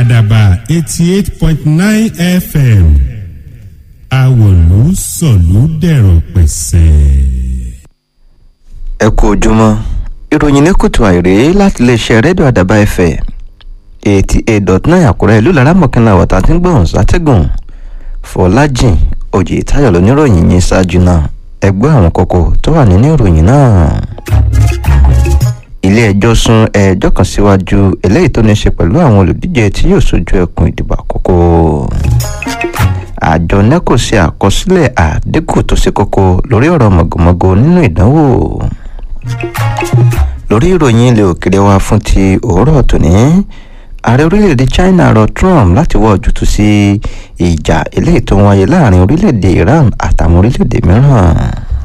àdàbà eighty eight point nine fm àwòlú sọ̀lú dẹ̀rọ̀ pẹ̀sẹ̀. ẹ kú ojúmọ́ ìròyìn ní kùtù àìrè láti iléeṣẹ́ rédíò àdàbà ẹ̀fẹ̀ eighty eight dot nine àkúrẹ́ ìlú laramọ̀kànlá wàtá tí ń gbọ̀n sátẹ́gùn fọlájìn òjì táyọ̀ lóníròyìn yín ṣáájú náà ẹgbẹ́ àwọn kókó tó wà nínú ìròyìn náà ilé ẹjọ́ sún ẹjọ́ kan síwájú eléyìí tó ní í ṣe pẹ̀lú àwọn olùdíje tí yóò sojú ẹkùn ìdìbò àkókò àjọ neco ṣe àkọsílẹ̀ àdínkù tó ṣe kókó lórí ọ̀rọ̀ mọ̀gòmọ́gò nínú ìdánwò lórí ìròyìn ilẹ̀ òkèrè wa fún ti òwúrọ̀ tòní ààrẹ orílẹ̀-èdè china rọ trump láti wá ojútùú sí ìjà eléyìí tó ń wáyé láàrin orílẹ̀-èdè iran àtàwọn orílẹ̀-èdè mìíràn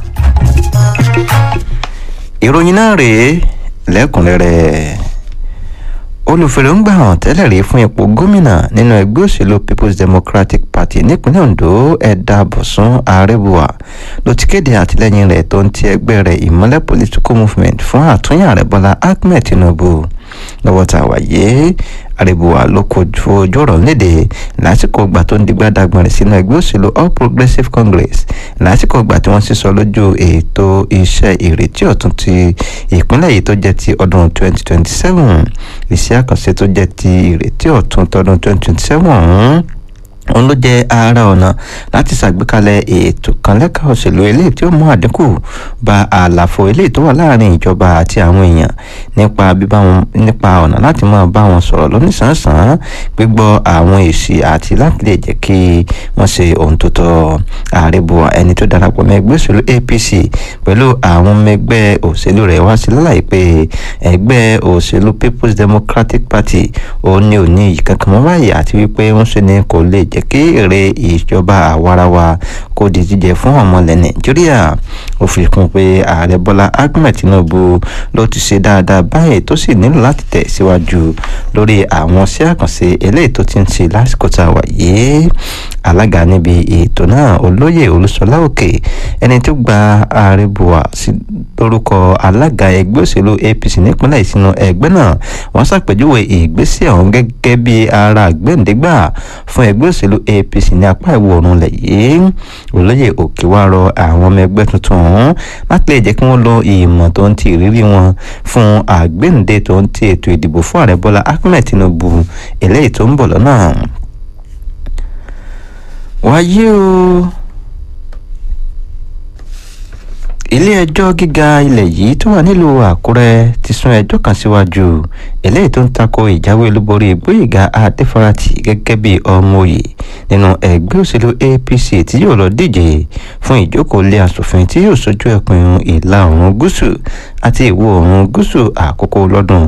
ìròyìn náà rèé lẹ́kùnrẹ́rẹ́ olùfèrèǹgbà hàn tẹ́lẹ̀ rí fún ipò gómìnà nínú ẹgbẹ́ òṣèlú people's democratic party nípínlẹ̀ ondo ẹ̀dà bọ̀sùn àrẹ́bùwà ló ti kéde àtìlẹ́yìn rẹ̀ tó ń ti ẹgbẹ́ rẹ̀ ìmọ́lẹ̀ political movement fún àtúnyà rẹ̀ bọ́lá ahmed tinubu lọ́wọ́ tá a wà yé àrèbùwà ló kojú ojú ọ̀rọ̀ léde lásìkò ìgbà tó ń digbá dagbọ̀n rẹ̀ sínú ẹgbẹ́ òṣèlú all progressives congress lásìkò ìgbà tí wọ́n sísọ lójú ètò iṣẹ́ ìrètí ọ̀tun ti ìpínlẹ̀ yìí tó jẹ́ ti ọdún 2027 iṣẹ́ àkànṣe tó jẹ́ ti ìrètí ọ̀tun tọdún 2027 ọ̀hún òun ló jẹ́ ara ọ̀nà láti ṣàgbékalẹ̀ ètò kan lẹ́ka òṣèlú eléyìí tí ó mú àdínkù bá àlàfo eléyìí tó wà láàrin ìjọba àti àwọn èèyàn nípa bíbá wọn nípa ọ̀nà láti máa bá wọn sọ̀rọ̀ lónìsànsán gbígbọ́ àwọn èsì àti láti lè jẹ́ kí wọ́n ṣe ohun tó tọ́ ààrẹ buwa ẹni tó darapọ̀ mọ́ ẹgbẹ́ òṣèlú apc pẹ̀lú àwọn ọmọ ẹgbẹ́ òṣèlú rẹ̀ wá sí lálàyé pé ẹgbẹ́ òṣèlú people's democratic party òun ni ò ní iyì kankan mọ́ báyìí àti wípé wọ́n ṣe ni kò lè jẹ́ kí èrè ìjọba àwarawa kó di jíjẹ fún ọmọ ilẹ̀ nàìjíríà ó fi kún pé ààrẹ bọ́lá ahmed tinubu ló ti ṣe dáadáa báyìí tó sì nílò láti tẹ̀ síwájú lórí àwọn sí àkànṣe eléyìí tó ti ń ṣe lásìkò tá a wà yìí alága níbi ètò náà olóyè olúṣọlá òkè ẹni tó gba ààrẹ buwa sí lórúkọ alága ẹgbẹ́ òṣèlú apc nípínlẹ̀ ìsinú ẹgbẹ́ náà wọ́n ṣàpèjúwe ìgbésẹ̀ ọ̀hún gẹ́gẹ́ bí ara àgbẹ̀ǹdẹ́gbà fún ẹgbẹ́ òṣèlú apc ní apá ìwọ̀ oòrùn lẹ̀ yìí olóyè òkè wá rọ àwọn ọmọ ẹgbẹ́ tuntun ọ̀hún láti lè jẹ́ kí wọ́n lo ìmọ̀ tó ń ti ìrírí wọn fún àgbẹ̀ǹde tó ń ti ètò ìdìbò fún ààrẹ bọ́lá ahmed tinubu eléyìí tó ń bọ̀ lọ́nà wáyé o ilé-ẹjọ́ gíga ilẹ̀ yìí tó wà nílùú àkúrẹ́ ti sún ẹjọ́ kan síwájú eléyìí tó ń tako ìjáwé olúborí gbóyèga adéfarati gẹ́gẹ́ bí ọmọ òye nínú ẹgbẹ́ òṣèlú apc tí yóò lọ díje fún ìjókòó ilé asòfin tí yóò sojú ẹkùn ìlà oòrùn gúúsù àti ìwọ̀ oòrùn gúúsù àkókò lọ́dún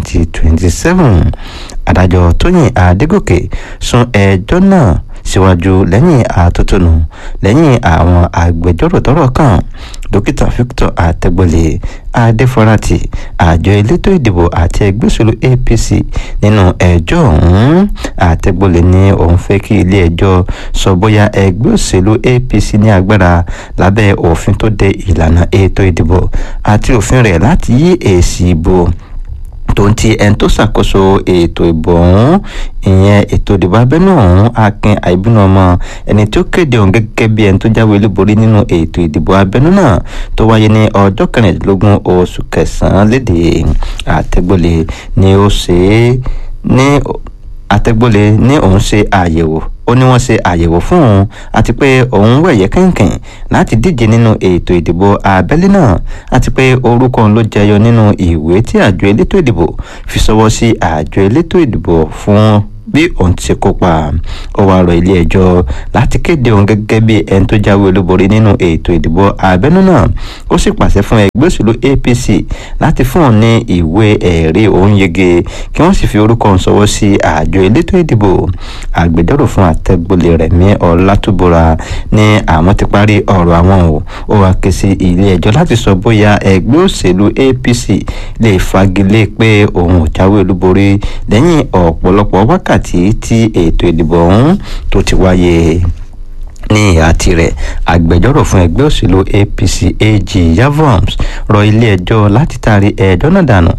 2027 adájọ́ tóyìn adégòkè sún ẹjọ́ náà síwájú lẹ́yìn àtótónu lẹ́yìn àwọn agbẹjọ́rò tọ́rọ̀ kàn dókítà victor àtẹgbọlẹ adéfọláti àjọ elétò ìdìbò àti ẹgbẹ́ òṣèlú apc nínú ẹjọ́ ọ̀hún àtẹgbọlẹ ní òun fẹ́ kí ilé ẹjọ́ sọ bóyá ẹgbẹ́ òṣèlú apc ní agbára lábẹ́ òfin tó de ìlànà ètò ìdìbò àti òfin rẹ̀ láti yí èsì ìbò tó ń ti ẹni tó ṣàkóso ètò ìbò ọ̀hún ìyẹn ètò ìdìbò abẹ́nú ọ̀hún akin àìbínú ọmọ ẹni tó kéde òun gẹ́gẹ́ bí ẹni tó jáwé olúborí nínú ètò ìdìbò abẹ́nú náà tó wáyé ní ọjọ́ kẹrìndínlógún oṣù kẹsàn-án lédè àtẹ́gbọ́lé ni ó ṣe é ní àtẹ́gbọ́lé ní òun ṣe àyẹ̀wò ó ní wọ́n ṣe àyẹ̀wò fún òun àti pé òun wẹ̀yẹ kẹ̀kẹ̀ láti díje nínú ètò ìdìbò abẹ́lé náà àti pé orúkọ òun ló jẹyọ nínú ìwé tí àjọ elétò ìdìbò fi ṣọwọ́ sí àjọ elétò ìdìbò fún bí òun ti ṣe kópa ó wáá rọ ilé ẹjọ́ láti kéde òun gẹ́gẹ́ bí ẹni tó jáwé olúborí nínú ètò ìdìbò abẹ́nú náà ó sì pàṣẹ fún ẹgbẹ́ òṣèlú apc láti fún òun ní ìwé ẹ̀rí òun yege kí wọ́n sì fi orúkọ òun ṣọwọ́ sí àjọ elétò ìdìbò àgbẹjọ́rò fún àtẹ́gbọ́lé rẹ̀mí ọlátúbọ̀ra ní àwọn ti parí ọ̀rọ̀ àwọn o ó wáá ké sí ilé ẹjọ́ láti sọ bóyá ẹgbẹ́ òṣèlú apc lè fagilé pé òun ò jáwé olúborí lẹ́yìn ọ̀pọ̀lọpọ̀ wákàtí wákàtí tí ètò ìdìbò ọ̀hún tó ti wáyé ní ìhà tirẹ̀ agbẹjọ́rò fún ẹgbẹ́ òṣèlú apc ag yavoms rọ ilé-ẹjọ́ láti taari ẹjọ́ náà dànù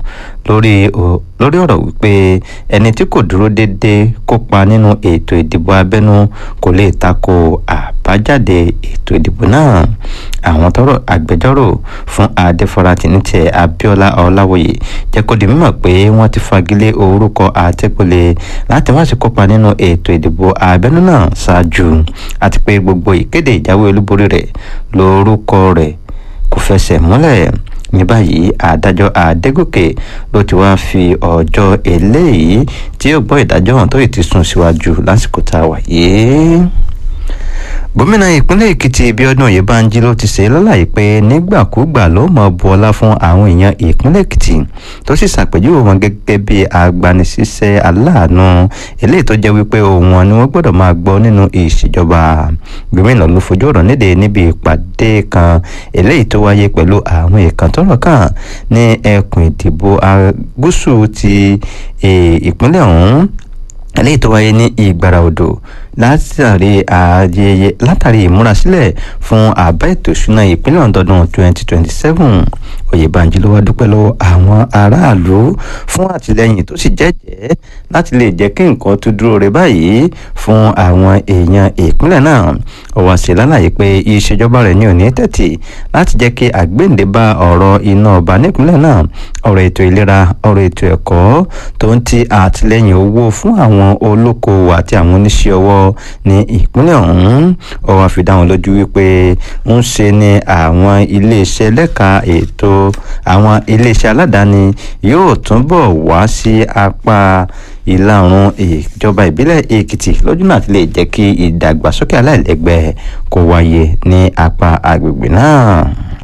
lórí lórí ọ̀rọ̀ wípé ẹni tí kò dúró déédéé kópa nínú ètò ìdìbò abẹ́nú kò lè tako àbájáde ètò ìdìbò náà àwọn tọrọ agbẹjọ́rò fún adéfọláti ní tiẹ̀ abíọ́lá ọláwòye jẹ́ kó di mímọ̀ pé wọ́n ti fagilé orúkọ àtẹkùlé láti má ṣe kópa nínú ètò ìdìbò abẹ́nú náà ṣáájú àti pé gbogbo ìkéde ìjáwé olúborí rẹ̀ lórúkọ rẹ̀ kò fẹsẹ̀ múlẹ̀ ní báyìí adájọ́ adégòkè ló ti wá fi ọjọ́ eléyìí tí yóò gbọ́ ìdájọ́ hàn tó ì ti sún síwájú lásìkò tá a wà yìí gómìnà ìpínlẹ̀ èkìtì bíọ́dún oyèbánjí ló ti ṣe lọ́láyé pé nígbàkúgbà ló mọ̀ bu ọlá fún àwọn èèyàn ìpínlẹ̀ èkìtì tó sì ṣàpèjúwe wọn gẹ́gẹ́ bí agbanisíṣẹ́ aláàánú eléyìí tó jẹ́ wípé òun wọn ni wọ́n gbọ́dọ̀ máa gbọ́ nínú ìṣèjọba gómìnà ló fojú ọ̀rọ̀ níde níbi ìpàdé kan eléyìí tó wáyé pẹ̀lú àwọn èèkàn tọ́rọ̀ kàn ní ẹkùn ìdìbò gúúsù ti ìpínlẹ̀ ọ̀hún eléyìí tó wáyé ní ìgbàrà odò látàrí ayẹyẹ látàrí ìmúrasílẹ̀ fún àbá ètò ìṣúná ìpínlẹ̀ ọ̀dọ́dún 2027 oyèbánjí ló wá dúpẹ́ lọ́wọ́ àwọn aráàlú fún àtìlẹ́yìn tó sì jẹ́jẹ́ láti lè jẹ́ kí nǹkan tó dúró rẹ̀ báyìí fún àwọn èèyàn ìpínlẹ̀ náà ó wá sí lálàyé pé ìṣèjọba rẹ̀ ní òní tẹ̀tì láti jẹ́ kí àgbéǹde bá ọ̀rọ̀ iná ọba nípínlẹ̀ náà ọ̀rọ̀ ètò ìlera ọ̀rọ̀ ètò ẹ̀kọ́ tó ń ti àtìlẹ́yìn owó fún àwọn olókoòwò àti àwọn oníṣẹ́ ọwọ́ ní ìpínlẹ̀ ọ̀hún ó wá fi dá wọn lójú wípé ń ṣe ni àwọn iléeṣẹ́ lẹ́ka ètò àwọn iléeṣẹ́ aládàáni yóò túnbọ̀ wá sí apá ìlà oòrùn ìjọba ìbílẹ̀ èkìtì lójúnà àti lè jẹ́ kí ìdàgbàsókè aláìlẹ́gbẹ́ kó wáyé ní apá agbègbè náà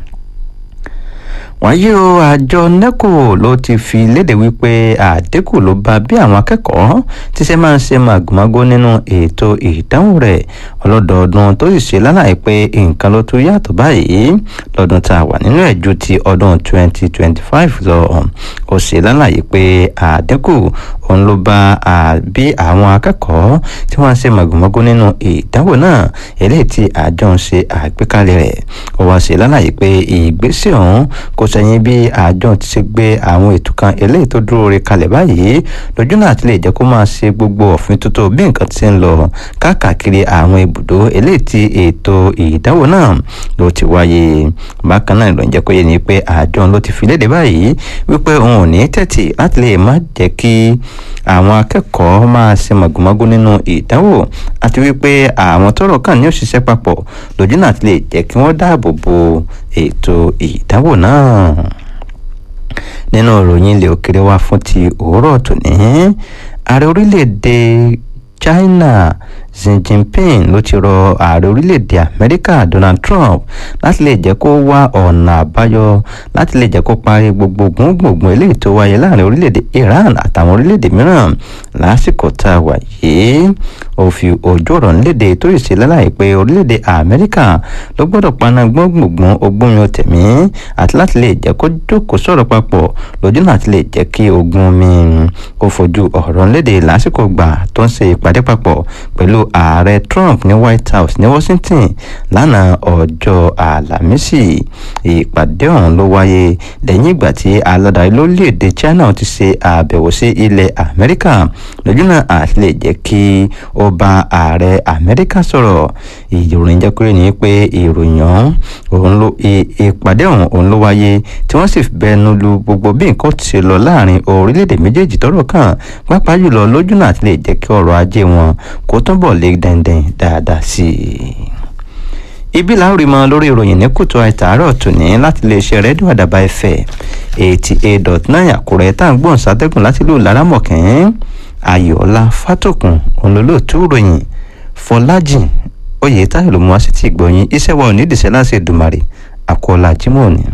wáyé o àjọ neco ló ti fi léde wípé àdínkù ló bá bí àwọn akẹ́kọ̀ọ́ ti ṣe máa ń ṣe màgòmágó nínú ètò ìdánwò rẹ̀ ọlọ́dọọdún tó sì ṣe lálàyé pé nǹkan ló tún yàtọ̀ báyìí lọ́dún tá a wà nínú ẹ̀ ju ti ọdún 2025 lọ ó ṣe lálàyé pé àdínkù òun ló bá bí àwọn akẹ́kọ̀ọ́ tí wọ́n ń ṣe màgòmágó nínú ìdánwò náà eléyìí tí àjọ ń ṣe àgbékalẹ̀ rẹ̀ ó wá ṣe lálàyé pé ìgbésẹ̀ ọ̀hún kò sẹ́yìn bí àjọ ti ṣe gbé àwọn ètò kan eléyìí tó dúró re kalẹ̀ báyìí lójú náà ti lè jẹ́ kó máa ṣe gbogbo òfin tuntun bí nǹkan ti ń lọ káàkiri àwọn ibùdó eléyìí tí ètò ìdánwò náà ló ti wáyé bákan náà ló ń jẹ́ kó yé ni pé àjọ ló ti fi léde báyìí wípé òun ò ní tẹ̀tì láti lè má jẹ́ kí àwọn akẹ́kọ̀ọ́ máa ṣe màgòmágó nínú ìdánwò àti wípé àwọn tọ́rọ̀ kàn ní òṣìṣẹ́ papọ̀ lójú náà ti lè jẹ́ kí wọ́n dáàbò bo ètò ìdánwò náà nínú ìròyìn ilẹ̀ òkèrè wa fún ti òwúrọ̀ tòní ààrẹ orílẹ̀-èdè China Xi Jinping ló ti rọ ààrẹ orílẹ̀-èdè Amẹ́ríkà Donald Trump láti lè jẹ́ kó wá ọ̀nà àbáyọ láti lè jẹ́ kó parí gbogbo gbòǹgbòǹ eléyìí tó wáyé láàrin orílẹ̀-èdè Iran àtàwọn orílẹ̀-èdè mìíràn lásìkò tá a wà yìí ó fi ojú ọ̀rọ̀ nílédè tó ìṣe láláì pé orílẹ̀-èdè Amẹ́ríkà ló gbọ́dọ̀ paná gbọ́ngbòngbòn ogún mi tẹ̀mí àti láti lè jẹ́ kó jókòó sọ̀rọ̀ papọ̀ lójú náà ti lè jẹ́ kí ogun mi kó fojú ọ̀rọ̀ nílédè lásìkò gbà tó ń ṣe ìpàdé papọ̀ pẹ̀lú ààrẹ Trump ní White House ní Washington lánàá ọjọ́ àlàmísì ìpàdé ọ̀hún ló wáyé lẹ́yìn ìgbà tí aládàáyé lórílẹ̀‐èdè China ti ṣe àbẹ̀wò sí ilẹ̀ Amẹ́ríkà lójú náà àti lè jẹ́ kí ó bá ààrẹ Amẹ́ríkà sọ̀rọ̀ ìròyìn jẹ́ pé ní pé ìròyìn ọ̀hún ló ìpàdé ọ̀hún òun ló wáyé tí wọ́n sì bẹnu lu gbogbo bí nǹkan ti ṣe lọ láàrin orílẹ̀-èdè méjèèjì tọ́rọ̀ kàn pàápàá jùlọ lójú náà àti lè jẹ́ kí ọrọ̀ ajé wọn kó túnbọ̀ lé dandan dáadáa sí i ibi làwọn rí mọ lórí ìròyìn ní kùtù àìtàárọ̀ tòní láti iléeṣẹ́ rédíò àdàbà ẹ̀fẹ̀ eighty eight dot nine àkúrẹ́ tá à ń gbọ́n sátẹ́gùn láti lù lárámọ̀kẹ́ ayọ̀ọ́lá fátòkùn olólùtú ròyìn fọlájìn oyè táyọ̀ ló mú wá sí ti gbọ̀yìn iṣẹ́ wa ò ní ìdìṣẹ́ láti Èdùmàrè àkọọ́lá jimoh ni.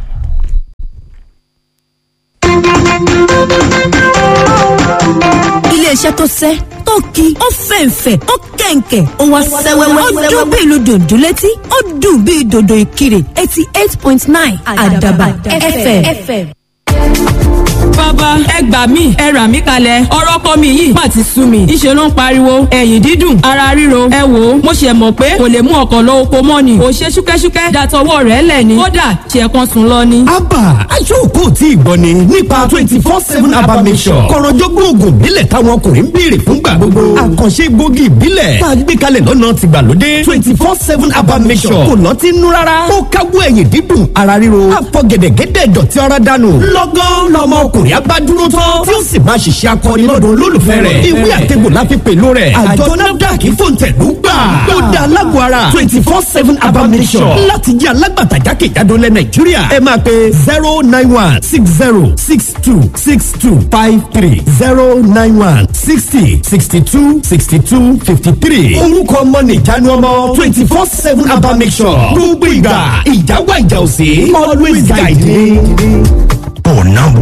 iléeṣẹ́ tó sẹ́ tó ki ó fẹ̀ǹfẹ̀ ó kẹ̀ǹkẹ̀ ó wá sẹ́wẹ́wẹ́ ó dún bí ìlú dòdò létí ó dùn bí dòdò ìkirè eighty eight point nine àdàbà fm. bàbá ẹ gbà mí ẹ rà mí kalẹ̀ ọ̀rọ̀ ọkọ mi yìí má ti sú mi ìṣe ló ń pariwo ẹ̀yìn dídùn ara ríro ẹ wò ó mo ṣe mọ̀ pé kò lè mú ọkọ̀ lọ oko mọ́ ni ò ṣe ṣúkẹ́ṣúkẹ́ dàtọwọ́ rẹ̀ lẹ̀ ni kódà ṣe kan sùn lọ ni. abba aṣọ́kò tí ìgbọ́ ni nípa twenty four seven abba mission kọ̀rọ̀jọ́gbọ́n oògùn ìbílẹ̀ táwọn ọkùnrin ń béèrè fúngbà gbogbo àkànṣe gbòógì ìbílẹ̀ tá a gbé kalẹ̀ lọ́nà tìgbàlódé twenty four seven abba mission kò lọ́tí nú rárá ó káwọ́ ẹ̀yìn dídùn ara ríro àfọ̀gẹ̀dẹ̀gẹ̀dẹ̀ dọ̀tí ara dànù lọ́gán lọ́mọ ọkùnrin abádúró tán tí ó sì máa ṣiṣẹ́ akọni lọ́dọ̀ olólùfẹ́ rẹ̀ ìwé àtẹ̀gbò láfi pẹ̀lú rẹ̀ àjọ nafdac fòǹtẹ̀lú gbà ó dá alágbó ara twenty four seven abamisọ̀ láti jẹ́ alágbàtà jákèjádò lẹ̀ nàìjíríà ẹ máa pe zero nine one six zero six two six two five three zero nine one sixty sixty two sixty two fifty three orúkọ ọmọ nìjánu ọmọ twenty four seven abamisọ̀ gbogbo ìgbà ìjà wà ìjà òsè always guide me. Oh, number